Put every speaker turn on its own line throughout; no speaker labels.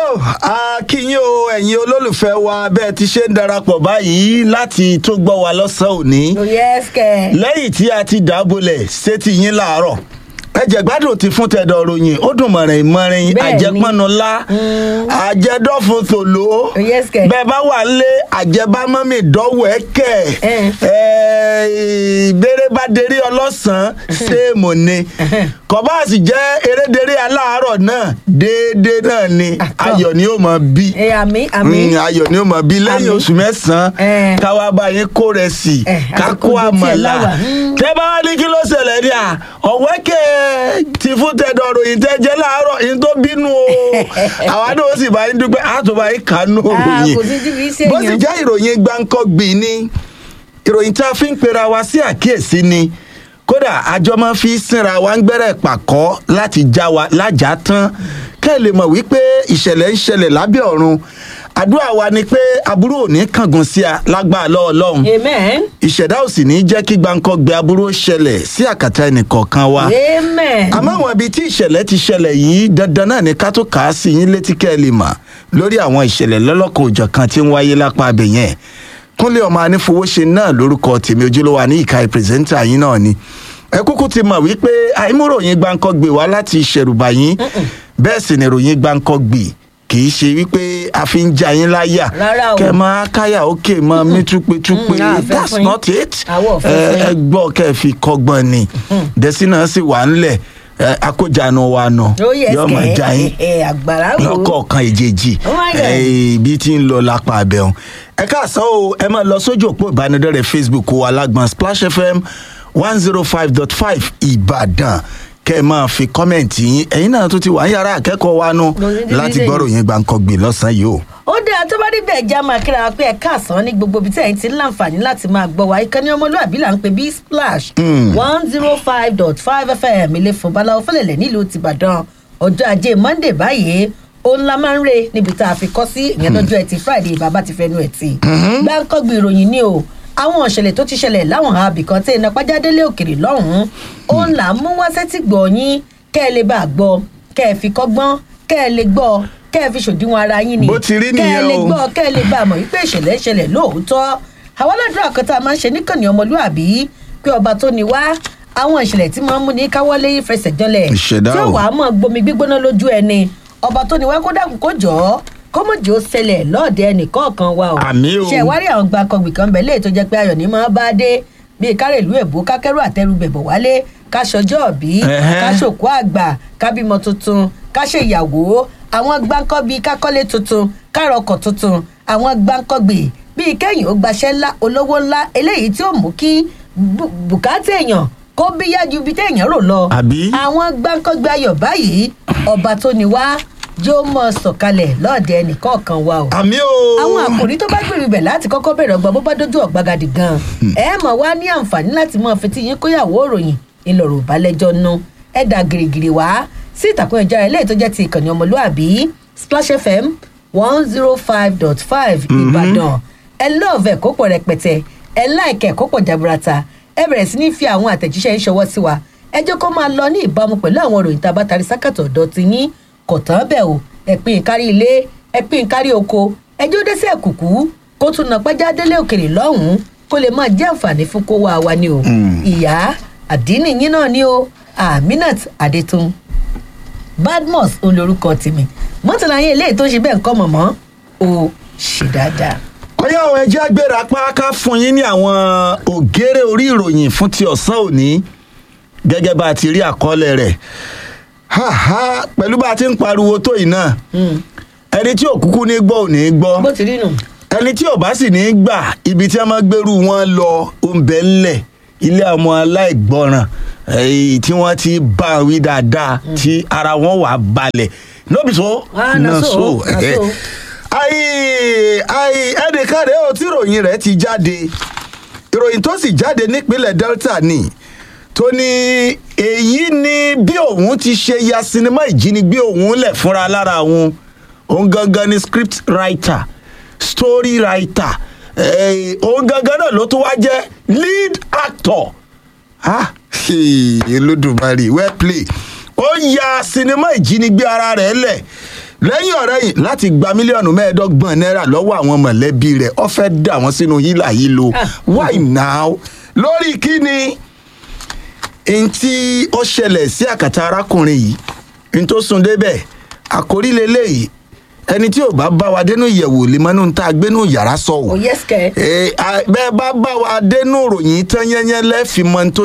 akínyìn o ẹ̀yin olólùfẹ́ wa bẹ́ẹ̀ ti ṣe ń darapọ̀ báyìí láti tó gbọ́ wa lọ́sàn-án òní
yes kẹ.
lẹ́yìn tí a ti dàbọ̀lẹ̀ sétí yín láàárọ̀ ẹ̀jẹ̀ gbádùn ti fún tẹ̀dọ̀ ròyìn ó dùn mọ̀rìn mọ̀rìn
Bẹ́ẹ̀ni.
àjẹpọnulá àjẹdọ́fun tòló
yes kẹ.
bẹ́ẹ̀ bá wà lé àjẹbámọ́mì dọ́wọ́ ẹ̀ kẹ̀
Eh.
ìbéèrè bá derí ọlọ́sàn-án séèmù ni kọ́báàsì jẹ́ erédèrè aláàárọ̀ náà déédéé náà ni
Àtọ̀.
ayọ̀ ni ó mọ̀ bí
ẹ àmì àmì.
Mm, ayọ̀ ni ó mọ̀ bí lẹ́yìn
Àmín.
oṣù mẹ́sàn-án
Eh.
káwá bá yín kó rẹ̀ sí
Eh,
ká
àsìkò
kó
ojú tiẹ̀
àmàlà
láwà. Mm.
tẹ́ bá wá ní kí ló ṣẹlẹ̀ ní à ọ̀wẹ́kẹ̀ ti fún tẹ̀dọ̀ ròyìn tẹ́ jẹ́ láàárọ̀ yín tó bínú o àwa náà ó sì bá yín dúpẹ́ á tó bá yín kánú
Ah,
òròyìn
kò sí tí fi ṣe
bó sì
èèyàn.
jẹ́ ìròyìn gbáǹkọ́gbì ni ìròyìn tá a fi ń pera wa sí àkíyèsí ni kódà àjọ máa fi sínra wa ń gbẹ́rẹ̀ pàkọ́ láti já wa lájà tán kẹ́ ẹ lè mọ̀ wípé ìṣẹ̀lẹ̀ ń ṣẹlẹ̀ lábẹ́ ọ̀run àdúrà wa ni pé aburú ò ní kángun sí a lágbára lọ́wọ́ ọlọ́run
amen.
ìṣẹ̀dá ò sì ní jẹ́ kí gbáǹkọ́gbẹ aburú ó ṣẹlẹ̀ sí àkàtà ẹnìkọ̀ọ̀kan wa
amen.
àmọ́ àwọn ibi tí ìṣẹ̀lẹ̀ ti ṣẹlẹ̀ yìí dandan náà ni ká tó kà á sí yín létí kẹ́ ẹ lè mọ̀ lórí àwọn ìṣẹ̀lẹ̀ lọ́lọ́kan òjọ̀kan tí ń wáyé lápá abẹ yẹn kúnlé ọmọ anífowóṣe náà lórúkọ tèmi ojúlówó ní ìka ìpírẹsẹ́ńtà yín náà ni ẹ kúkú ti mọ̀ wípé àìmúròyìn gbáǹkọ́gbè wá láti ìṣẹ̀rùbà yín bẹ́ẹ̀ sì ni ròyìn gbáǹkọ́gbè kì í ṣe wípé a fi ń ja yín láyà
Rárá o.
kẹ máa káyà òkè máa mí túpetúpe
Mm, a fẹ́
that's
fún yín.
not it
Àwọ̀ ò fẹ́
ẹ
fún yín.
ẹ gbọ́ kẹ́ ẹ fi kọ́gbọ́n ni dẹ́sínà sì wà ńlẹ̀ ẹ, akójànú wa nù
ó yẹ
yọ ọmọ ìjà yín
ẹ àgbàrá wo.
lọ́kọ̀ọ̀kan ìjèjì
Oh my God.
ẹ, bí tí ń lọ lápá abẹ́hùn. ẹ káàsán o ẹ máa lọ sójú òpó ìbánidọ́rẹ̀ẹ́ facebook wa alágbọ̀n splash fm one zero five dot five ìbàdàn kẹ́ ẹ máa fi kọ́mẹ̀ntì yín ẹ̀yin náà tún ti wà ń yàrá akẹ́kọ̀ọ́ wa nù
Lórí dídí
láti
dèyí.
gbọ́rọ̀ yẹn gbàǹkọ́gbìn lọ́sàn-án yìí o.
ó dáa tó bá rí bẹ́ẹ̀ já máa kíra wa pé ẹ káàsán ní gbogbo ibi tí ẹ̀yin ti ń láǹfààní láti máa gbọ́ wa ìkànnì ọmọlúwàbí là ń pè bí splash one zero five dot five fm ilé fún baláwo fẹlẹ̀lẹ̀ nílùú tìbàdàn ọjọ́ ajé monday báyìí òun la máa ń re níbi tá a fi kọ́ sí ìyẹn lọ́jọ́ ẹtì friday bàbá ti fẹnu ẹ̀ tì gbáǹkọ́gbì ìròyìn ni o àwọn ìṣẹ̀lẹ̀ tó ti ṣẹlẹ̀ láwọn àbí kan tí iná pàjádélé òkèrè lọ́hùn-ún òun là ń mú wá sétí gbọ̀ yín kẹ́ ẹ lè bá a gbọ́ kẹ́ ẹ fi kọ́gbọ́n kẹ́ ẹ lè gbọ́ kẹ́ ẹ fi ṣòdiwọ̀n ara yín ni
Bó ti rí
kẹ́ ẹ
nìyẹn
lè
o.
gbọ́ kẹ́ ẹ lè bá a mọ̀ wípé ìṣẹ̀lẹ̀ ń ṣẹlẹ̀ lóòótọ́ àwọn aládùúrà kan tá a máa ń ṣe níkànnì ọmọlúàbí pé ọba tó ní wá àwọn ìṣẹ̀lẹ̀ tí máa ń mú ní káwọ́lé fẹsẹ̀ jọlẹ̀
Ìṣẹ̀dá
tí ó
o.
wàá mọ̀ gbomi gbígbóná lójú ẹni ọba tó ní wá kó dàkún kó jọ ọ́ kó mọ̀ jẹ́ ó ṣẹlẹ̀ lọ́ọ̀dẹ ẹnìkọ̀ọ̀kan wa o
Àmì o.
ṣe ìwárí àwọn gbàkọ̀gbì kan bẹ̀ léè tó jẹ́ pé ayọ̀ ní máa bá dé bíi kárẹ̀lú èbó kákẹ́rù àtẹrù bẹ̀bọ̀ wálé káṣọjọ́ òbí
Ẹhẹ́.
káṣòkú àgbà kábímọ tuntun káṣe ìyàwó àwọn gbáǹkọ́bí kákọ́lé tuntun kárọkọ̀ tuntun àwọn gbáǹkọ́gbì bíi kẹ́yìn ó gbaṣẹ́ ńlá olówó ńlá eléyìí tí ó mú kí bù- bùkátà èèyàn kó bí yájú bí téèyàn rò lọ
Àbí?
àwọn gbáǹkọ́gbì ayọ̀ báyìí ọba tó ní wá yóò mọ̀ sọ̀kalẹ̀ lọ́ọ̀dẹ ẹnìkọ̀ọ̀kan wa o
àmì o.
àwọn àkòrí tó bá gbèrú ibẹ̀ láti kọ́kọ́ bẹ̀rẹ̀ ọgbà bó bá dójú ọ̀gbagadì gan ẹ mọ̀ wá ní àǹfààní láti mọ fetí yín kóyàwó òròyìn ńlọrọ̀ ìbálẹ́jọ́ nu ẹ dà gìrìgìrì wá sí ìtàkùn ìjà ilé tó jẹ́ ti ìkànnì ọmọlúàbí splash fm one zero five dot five ìbàdàn ẹ lọ́ọ̀fẹ̀ kó pọ̀ rẹpẹtẹ ẹ láìkẹ̀ kó pọ̀ jaburata ẹ bẹ̀rẹ̀ sí ní fi àwọn àtẹ̀jíṣẹ́ ń ṣọwọ́ sí wa ẹ jẹ́ kó máa lọ ní ìbámu pẹ̀lú àwọn òròyìn tá a bá tarí sákàtọ̀ ọ̀dọ́ ti yín kò tán bẹ́ẹ̀ o ẹ pín in kárí ilé ẹ pín in kárí oko ẹjọ́ dẹ́sẹ̀ kùkú kó tún nà pẹ́já délé òkèrè lọ́hùn-ún kó lè máa jẹ́ àǹfààní fún kó wá wa ni o ìyá àdínì yín náà ni o aminat adetun badmus olórúkọ tèmi mọ́tàlá yín eléyìí tó ń ṣe bẹ́ẹ̀ ń kọ́ mọ̀mọ́ o ṣe dáadáa.
ọyá àwọn ẹjẹ agbéra páká fún yín ní àwọn ògèrè orí ìròyìn fún ti ọ̀sán òní gẹ́gẹ́ bá a ti rí àkọọ́lẹ̀ rẹ̀ Ha, ha, pẹ̀lú bá a ti ń pariwo tó yìí náà ẹni tí òkúkú ní gbọ́ ò ní gbọ́
bó ti rí nù.
ẹni tí ò bá sì ní gbà ibi tí wọ́n máa gbèrú wọn lọ oúnbẹ ńlẹ̀ ilé àwọn aláìgbọràn èyí tí wọ́n ti bá a wí dáadáa tí ara wọn wà balẹ̀ lóbi so
Ah, na so, na so.
ayi ayi ẹnìkan rèé o tí ìròyìn rẹ̀ ti jáde ìròyìn tó sì jáde nípínlẹ̀ delta ni tó ní èyí ni bí òun ti ṣe ya sinimá ìjínigbé òun lẹ̀ fúnra lára òun òun gangan ni script writer story writer eh, òun gangan náà ló tún wá jẹ́ lead actor ah olódùmarè well play ó ya sinimá ìjínigbé ara rẹ̀ lẹ̀ lẹ́yìn ọ̀rẹ́ yìí láti gba mílíọ̀nù mẹ́ẹ̀ẹ́dọ́gbọ̀n náírà lọ́wọ́ àwọn mọ̀lẹ́bí rẹ̀ ó fẹ́ dà wọ́n sínú hílà yìí lo
Ah.
why now lórí kíni n tí ó ṣẹlẹ̀ sí àkàtà arákùnrin yìí n tó sún débẹ̀ àkórí leléyìí ẹni tí ò bá bá wa dénú ìyẹ̀wò lè mọ́nú tá a gbénú yàrá sọ
ò
o
yẹ́sì kẹ́
Eh, a- bẹ́ẹ̀ bá bá wa dénú ròyìn tán yẹ́nyẹ́ lẹ́fìmọ́ n tó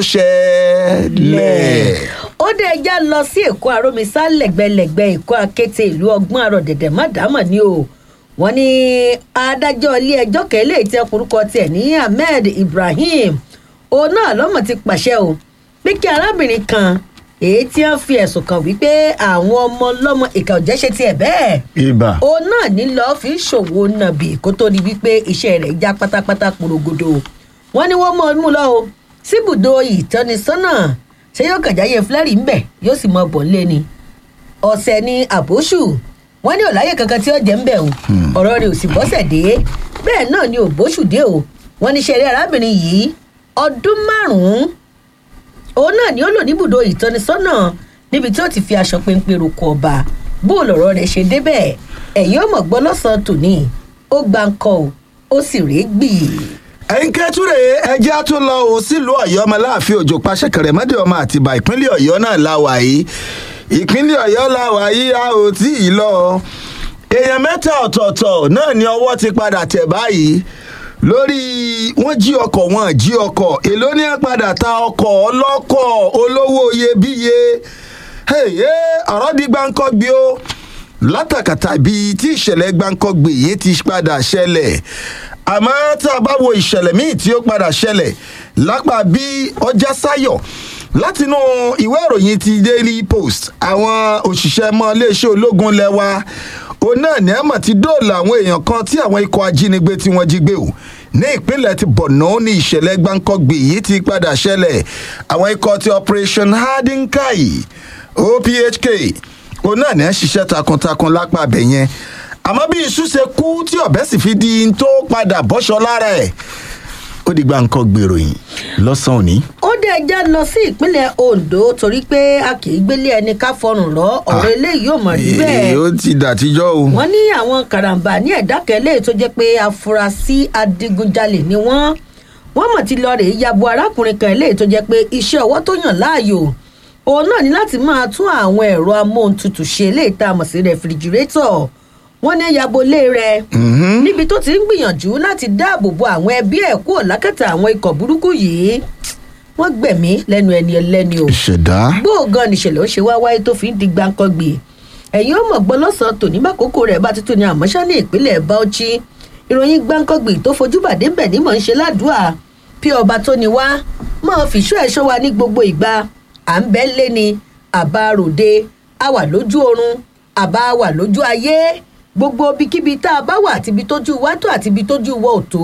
ṣẹlẹ̀.
ó dé ẹjá lọ sí èkó aromisa lẹ́gbẹ̀lẹ́gbẹ̀ èkó akété ìlú ọgbọ́n àrò dẹ̀dẹ̀ má dámọ̀ ni o wọ́n ní adájọ́ ilé ẹjọ́ kẹ́lẹ́ ìtẹ́ orúkọ tiẹ̀ ní ahmed ibrahim òun náà lọ́mọ ti pàṣẹ o pé kí arábìnrin kan èyí tí wọ́n fi ẹ̀sùn kàn wípé àwọn ọmọ ọlọ́mọ ìkà òjẹ́ ṣe tiẹ̀ bẹ́ẹ̀
ibà
òun náà ní lọ́ọ́ fi ṣòwò nàbì kó tó di wípé iṣẹ́ rẹ̀ já pátápátá porogodo wọ́n ní wọ́n mọ̀ ọ́n mú lọ o síbùdó ìtọ́nisọ́nà ṣé yóò kàjáyé flẹ́rì ńbẹ̀ yóò sì mọ bọ̀ ńlé ni ọ̀sẹ̀ ni àbóṣù wọ́n ní ọ̀láyè kankan tí ó jẹ́ ńbẹ̀ o ọ̀rọ̀ rẹ̀ ò sì bọ́sẹ̀ dé bẹ́ẹ̀ náà ni òbóṣù dé o wọ́n ní ṣeré arábìnrin yìí ọdún márùn-ún òun náà ni ó lò níbùdó ìtọ́nisọ́nà níbi tí ó ti fi aṣọ péńpé roko ọba bó lọ̀rọ̀ rẹ̀ ṣe débẹ̀ ẹ̀yin ó mọ̀ gbọ́ lọ́sàn-án tòní ó gba ńkọ́ o ó sì rèé gbì.
ẹ̀yin kẹ́tùrẹ́ ẹjẹ́ á tún lọ o sílùú ọ̀yọ́ ọmọ láàfin òjò pàṣẹ kẹrẹ̀mọ́dé ọmọ àtìbà ìpínlẹ̀ ọ̀yọ́ náà la wà yìí ìpínlẹ̀ ọ̀yọ́ la wà yìí a ò tí ì lọ èèyàn mẹ́ta ọ̀tọ̀ọ̀tọ̀ náà ni ọwọ́ ti padà tẹ̀ báyìí lórí wọ́n jí ọkọ̀ wọn jí ọkọ̀ èló ní ẹ̀ padà ta ọkọ̀ ọlọ́kọ̀ olówó iyebíye Hey, ọ̀rọ̀ di gbáǹkọ́ gbé o látàkàtà bíi tí ìṣẹ̀lẹ̀ gbáǹkọ́gbè yìí ti padà ṣẹlẹ̀ àmọ́ tá a bá wo ìṣẹ̀lẹ̀ míì tí ó padà ṣẹlẹ̀ lápá bí ọjà sáyọ̀ látinú ìwé ìròyìn ti daily post àwọn òṣìṣẹ́ mọ́ iléeṣẹ́ ológun lẹ́wà òun náà ní ẹ̀mọ̀ ti dóòlà àwọn èèyàn kan tí àwọn ikọ̀ ajínigbé tí wọ́n jí gbé o ní ìpínlẹ̀ ti borno ní ìṣẹ̀lẹ̀ gbáǹkọ́gbè yìí ti padà ṣẹlẹ̀ àwọn ikọ̀ ti operation hardinkai ophk òun náà ní ẹ ṣiṣẹ́ takuntakun lápá abẹ yẹn àmọ́ bí iṣu ṣe kú tí ọ̀bẹ sì fi di n tó padà bọ́ṣọ lára ẹ̀ ó dìgbà nǹkan gbèrò yìí lọ́sàn-án òní.
ó dé ẹja lọ sí ìpínlẹ̀ ondo torí pé a kì í gbélé ẹni ká fọrùn rọ ọ̀rọ̀ eléyìí ò mọ̀ rí bẹ́ẹ̀
Ee, ó ti dàtíjọ́ o.
wọ́n ní àwọn karambà ní ẹ̀dá kẹlẹ́ tó jẹ́ pé afurasí adigunjalè ni wọ́n wọ́n mọ̀ ti lọ rèé yabo arákùnrin kan eléyìí tó jẹ́ pé iṣẹ́ ọwọ́ tó yàn láàyò òun náà ní láti máa tún àwọn ẹ̀rọ amóhuntutù ṣe eléyìí tá a mọ̀ sí rẹfrigirétọ̀ wọ́n ní yabo lé rẹ̀ níbi tó ti ń gbìyànjú láti dáàbò bo àwọn ẹbí ẹ̀ kúrò lákàtà àwọn ikọ̀ burúkú yìí wọ́n gbẹ̀mí lẹ́nu ẹni ẹlẹ́ni o
ìṣẹ̀dá.
gbóògàn nìṣẹ̀lẹ̀ ó ṣe wá wáyé tó fi ń di gbàǹkangbè ẹ̀yin ó mọ̀ gbọ́ lọ́sàn-án tòní bákòókò rẹ̀ bá tuntun ní àmọ́ṣá ní ìpínlẹ̀ bauchi ìròyìn gbàǹkangbè tó fojú bàdé bẹ̀ ní mọ̀ ń ṣe ládùúà bí ọba tó ni wá máa fìṣó ẹ̀ṣọ́ wa ní gbogbo ìgbà à ń bẹ́ lé ni àbá ròde a wà lójú oorun àbá wà lójú ayé gbogbo ibikíbi tá a bá wà àtibi tójú wa tó àtibi tójú wa ò tó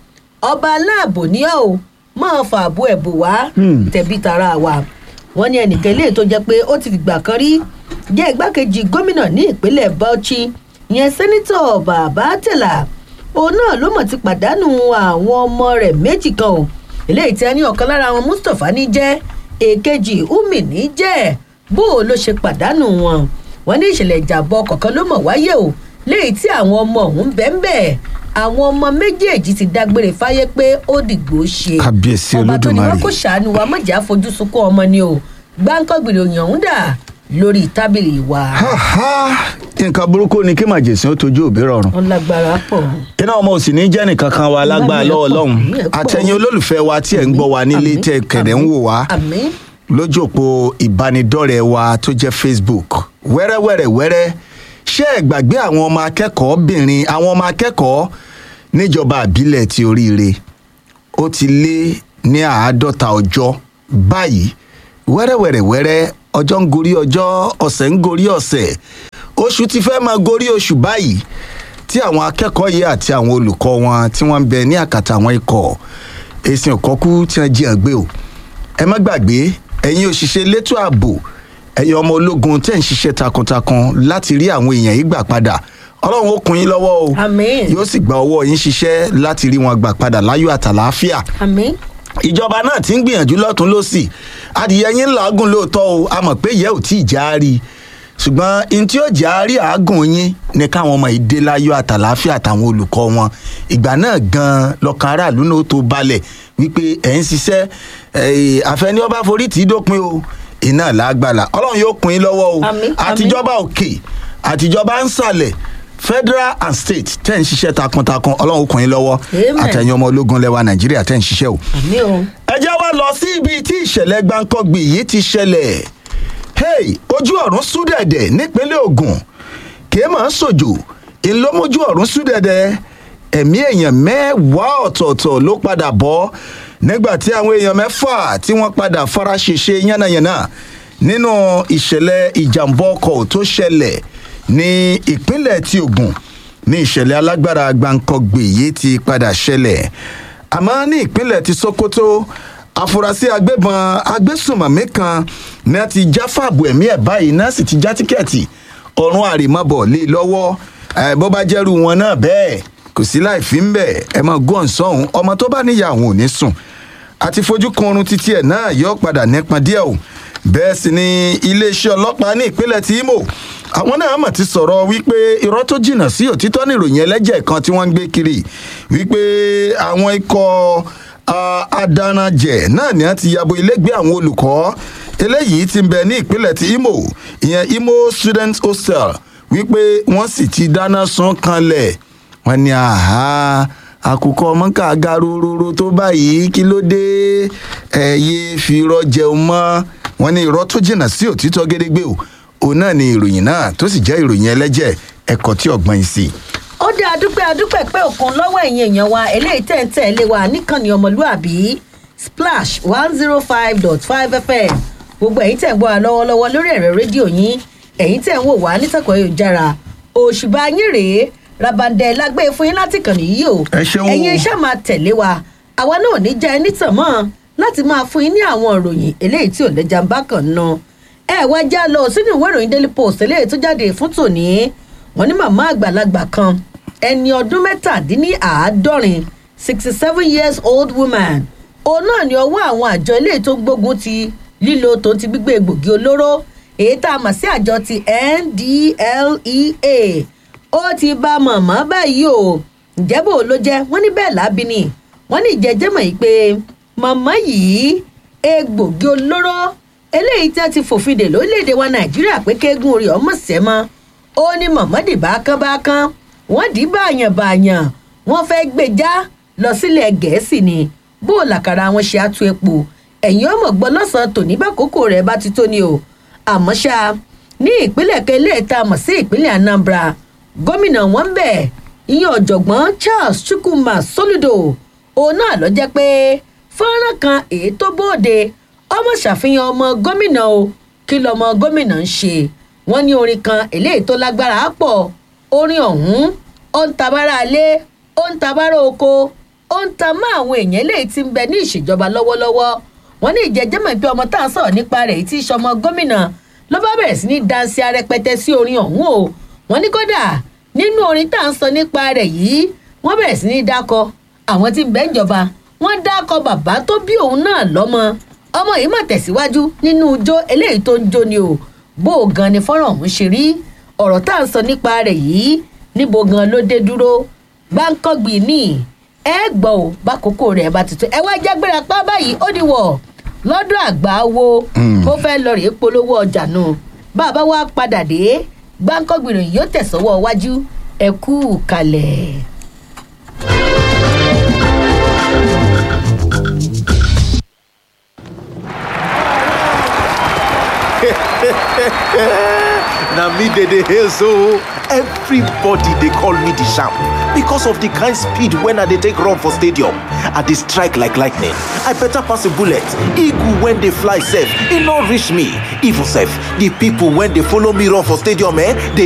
ọba aláàbò ní ọ́ ò máa fààbò ẹ̀bù wá tẹ̀bí tara wa wọ́n ní ẹnìkan ilé tó jẹ́ pé ó ti fìgbà kan rí jẹ́ igbákejì gómìnà ní ìpínlẹ̀ bauchi ìyẹn sẹ́nitọ̀ bàbá tẹ̀là òun náà ló mọ̀ ti pàdánù àwọn ọmọ rẹ̀ méjì kan o eléyìí tí a ní ọ̀kan lára wọn mustapha ní jẹ́ èkejì umi ní jẹ́ bó o ló ṣe pàdánù wọn wọn ní ìṣẹ̀lẹ̀ ìjàmbá ọkọ̀ kan ló mọ̀ wáyé o léyìí tí àwọn ọmọ ọ̀hún bẹ́ẹ̀ bẹ́ẹ̀ àwọn ọmọ méjèèjì ti dágbére fáyé pé ó dìgbò ṣe
Kábíyèsí
ọba tó ní wọn
Olódùmarè.
kò ṣàánú wa mọ̀jà fojú sunkún ọmọ ni o gbáǹkọ́gbìnrin òyìn ọ̀hún dà lórí tábìlì wa
Ha, ha. nǹkan burúkú ni kí màjèsín ó tójú òbí rọrùn.
wọn lágbára pọ̀
iná ọmọ òsì ní jẹ́ nìkan kan wa lágbára
Lágbára
lọ́wọ́
pọ̀,
lọ́hùn
ìyẹn pọ̀.
àtẹ̀yìn olólùfẹ́ wa tí ẹ̀ ń gbọ́ wa nílé
Àmín,
tẹ̀ kẹ̀dẹ̀ ń
àmín,
wò wá
àmín
lójú òpó ìbánidọ́rẹ̀ẹ́ wa tó jẹ́ facebook wẹ́rẹ́wẹ́rẹ́ wẹ́rẹ́ ṣé ẹ gbàgbé àwọn ọmọ akẹ́kọ̀ọ́bìnrin àwọn ọmọ akẹ́kọ̀ọ́ níjọba àbílẹ̀ ti oríire ó ti lé ní àádọ́ta ọjọ́ báyìí wẹ́rẹ́wẹ́rẹ́ wẹ́rẹ́ ọjọ́ ń gorí ọjọ́ ọ̀sẹ̀ ń gorí ọ̀sẹ̀ oṣù ti fẹ́ máa gorí oṣù báyìí tí àwọn akẹ́kọ̀ọ́ yìí àti àwọn olùkọ́ wọn tí wọ́n ń bẹ ní àkàtà àwọn ikọ̀ èsì òkọ́kú tí wọ́n jí àgbé o ẹ má gbàgbé ẹ̀yin òṣìṣẹ́ elétò ààbò ẹ̀yin ọmọ ológun tẹ̀ ń ṣiṣẹ́ takuntakun láti rí àwọn èèyàn yìí gbà padà ọlọ́run ó kún yín lọ́wọ́ o
Àmín.
yóò sì gba ọwọ́ yín ṣiṣẹ́ láti rí wọn gbà padà láyọ̀ àtàlàáfíà
àmín
ìjọba náà ti ń gbìyànjú lọ́tún lọ́sì adìyẹ yín làágùn lóòótọ́ o a mọ̀ pé ìyẹ́ ò tí ì já rí i ṣùgbọ́n n tí ó jẹ́ àárí àágùn yín ni káwọn ọmọ ìdè láyọ̀ àtàláfíà àtàwọn olùkọ́ wọn ìgbà náà gan-an lọ́kàn aráàlú náà tó balẹ̀ wípé ẹ̀ ń ṣiṣẹ́ àfẹ́ni ọba forí tì í dópin o iná làágbàlà ọlọ́run yóò kún yín lọ́wọ́ o
Àmín, àmín.
àtijọba òkè àtijọba ń sàlẹ̀ federal and state tẹ́ ń ṣiṣẹ́ takuntakun ọlọ́run kún yín lọ́wọ́
Amen.
àtẹ̀yìn ọmọ ológun lẹ́wà nàìjíríà tẹ́ ń ṣiṣẹ́ o
àmì o.
ẹ jẹ́ wá lọ sí ibi tí ìṣẹ̀lẹ̀ gbáǹkọ́gbì yìí ti ṣẹlẹ̀ hey ojú ọ̀run súdẹ̀dẹ̀ nípínlẹ̀ ogun kìí máa ń sòjò ìlómójú ọ̀run súdẹ̀dẹ̀ ẹ̀mí èèyàn mẹ́wàá ọ̀tọ̀ọ̀tọ̀ ló padà bọ́ nígbà tí àwọn èèyàn mẹ́fà tí wọ́n padà fara ṣèṣe yánnayànna nínú ìṣẹ̀lẹ̀ ìjàmbá ọkọ̀ tó ṣẹlẹ̀ ní ìpínlẹ̀ ti ogun ní ìṣẹ̀lẹ̀ alágbára gbáǹkọ́gbì yìí ti padà ṣẹlẹ̀ àmọ́ ní ìpínlẹ̀ ti sokoto afurasí agbébọn agbésùnmọ̀mí kan náà ti já fàbù ẹ̀mí ẹ̀ báyìí náà sì ti já tíkẹ́ẹ̀tì ọ̀run àrèmabọ̀ lé lọ́wọ́ ẹ̀ bó bá jẹ́rù wọn náà bẹ́ẹ̀ kò sí láì fi ń bẹ̀ ẹ̀ mọ̀ gọ́n sọ́hún ọmọ tó bá níyà àwọn ò ní sùn àti fojú kan oorun títí ẹ̀ náà yóò padà nípọn díẹ̀ o bẹ́ẹ̀ sì ni iléeṣẹ́ ọlọ́pàá ní ìpínlẹ̀ tí imo àwọn náà mọ̀ ti sọ̀rọ̀ wípé irọ́ tó jìnnà sí òtítọ́ níròyìn ẹlẹ́jẹ̀ kan tí wọ́n ń gbé kiri wípé àwọn ikọ̀ ah, adaranjẹ náà ni wọ́n ti yabo ilégbé àwọn olùkọ́ eléyìí ti ń bẹ ní ìpínlẹ̀ ti imo ìyẹn imo student hostel wípé wọ́n sì ti dáná sun kanlẹ̀ wọ́n ní àhá àkùkọ mọ́kà garororo tó báyìí kí ló dé ẹ̀yẹ fìrọ̀ jẹun mọ́ wọ́n ní irọ́ tó jìnnà sí òtítọ́ gédégbé o òun náà ni ìròyìn náà tó sì jẹ́ ìròyìn ẹlẹ́jẹ̀ ẹ̀kọ́ tí ọ̀gbọ́n yìí sí.
ó dé adúpẹ́ adúpẹ́ pé òkun lọ́wọ́ ẹ̀yìn èèyàn wa eléyìí tẹ̀ ń tẹ̀lé wa níkànnì ọmọlúàbí splash one zero five dot five fm gbogbo ẹ̀yin tẹ̀ ń gbọ́ wa lọ́wọ́lọ́wọ́ lórí ẹ̀rọ rédíò yín ẹ̀yin tẹ̀ ń wò wá nítàkùn ayélujára òṣùbà yín rèé rabandẹ lágbé fún yín láti kàn nìyí o
Ẹ ṣeun o.
ẹ̀yin iṣẹ́ máa tẹ̀lé wa àwa náà ní jẹ́ ẹni tàn mọ́ láti máa fún yín ní àwọn ìròyìn eléyìí tí ò lẹ́jà ń bá kàn ná ẹ wá já lọ sínú ìwé ìròyìn daily post eléyìí tó jáde fún tòní wọn ní màmá àgbàlagbà kan ẹni ọdún mẹ́tàdínníàádọ́rin sixty seven years old woman òun náà ní ọwọ́ àwọn àjọ eléyìí tó ń gbógun ti lílo tó ti gbígbé egbògi olóró èyí tá a mọ̀ sí àjọ ti ndlea ó ti bá màmá báyìí o ǹjẹ́ bò ló jẹ́ wọ́n ní bẹ́ẹ̀ lábí ni wọ́n ní ìjẹ́jẹ́ mọ̀ yìí pé màmá yìí egbògi olóró eléyìí tí a ti fòfin dè lórílẹ̀‐èdè wa nàìjíríà pé kéegun orí ọmọ sẹ́mọ́ ó ní màmá dì bákánbákán wọ́n dì í báyàn báyàn wọ́n fẹ́ gbé já lọ sílẹ̀ gẹ̀ẹ́sì ni bó o làkàrà wọn ṣe àtú epo ẹ̀yìn ọmọ gbọ́ lọ́sàn-án tòní bá kókó rẹ̀ bá ti tó ni o àmọ́ ṣá ní ìpínlẹ̀ kẹlẹ́ ta mọ̀ sí ìpínlẹ̀ anambra gómìnà wọn ń bẹ̀ ìyẹn ọ̀jọ̀gbọ́n charles chukwuma soludo òun náà lọ jẹ́ pé fọ́nrán kan èyí tó bóde ọmọ ṣàfihàn ọmọ gómìnà o kí lọmọ gómìnà ń ṣe wọ́n ní orin kan eléyìí tó lágbára á pọ̀ orin ọ̀hún ó ń tabára alé ó ń tabára oko ó ń ta mọ́ àwọn èèyàn eléyìí tí ń bẹ ní ìṣèjọba lọ́wọ́lọ́wọ́ wọ́n ní ìjẹ́jẹ́mọ̀ pé ọmọ tá à ń sọ̀rọ̀ nípa rẹ̀ tí í ṣọmọ gómìnà ló bá bẹ̀rẹ̀ sí ní dansi arẹpẹtẹ sí orin ọ̀hún o wọ́n ní kódà nínú orin tá à ń sọ nípa rẹ̀ yìí wọ́n bẹ̀rẹ̀ sí ní dákọ àwọn tí ń bẹ́ ń jọba wọ́n dákọ bàbá tó bí òun náà lọ́mọ ọmọ yìí mà tẹ̀síwájú nínú ijó eléyìí tó ń jó ni o bó o gan ni fọ́nrán ọ̀hún ṣe rí ọ̀rọ̀ tá à ń sọ nípa rẹ̀ yìí níbo gan ló dé dúró gbáǹkọ́gbì ní ẹ gbọ́ ò bákòókò rẹ̀ bá ti tó ẹ wá jágbéra pa báyìí ó di wọ̀ lọ́dọ̀ àgbà wo ó fẹ́ lọ rèé polówó ọjà náà bàbá wa padà dé gbáǹkọ́gbì rẹ̀ yóò tẹ̀sọ́wọ́ wájú ẹ kú kalẹ̀.
na me dey dey hail so everybody dey call me the sharp because of the kind speed when i dey take run for stadium i dey strike like lightning i better pass a bullet eagle wey dey fly sef e no reach me even sef the people wey dey follow me run for stadium eh dey